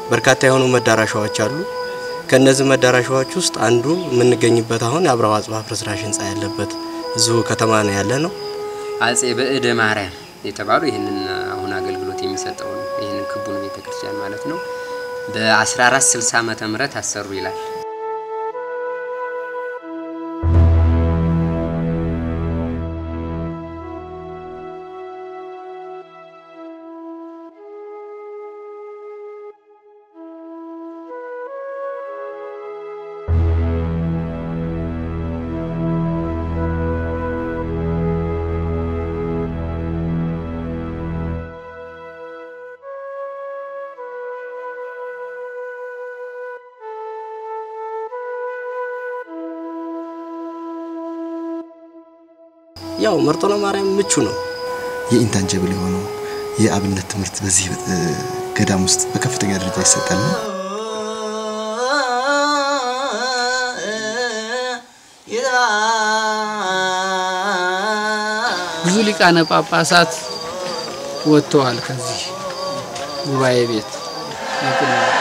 በርካታ የሆኑ መዳረሻዎች አሉ። ከነዚህ መዳረሻዎች ውስጥ አንዱ የምንገኝበት አሁን የአብርሃ አጽብሃ ፍርስራሽ ህንፃ ያለበት እዚሁ ከተማ ነው ያለ ነው። አጼ በእደ ማርያም የተባሉ ይህንን አሁን አገልግሎት የሚሰጠውን ይህንን ክቡን ቤተክርስቲያን ማለት ነው በ1460 ዓመተ ምህረት አሰሩ ይላል። ያው መርጦለ ማርያም ምቹ ነው። የኢንታንጀብል የሆነው የአብነት ትምህርት በዚህ ገዳም ውስጥ በከፍተኛ ደረጃ ይሰጣል። ብዙ ሊቃነ ጳጳሳት ወጥተዋል ከዚህ ጉባኤ ቤት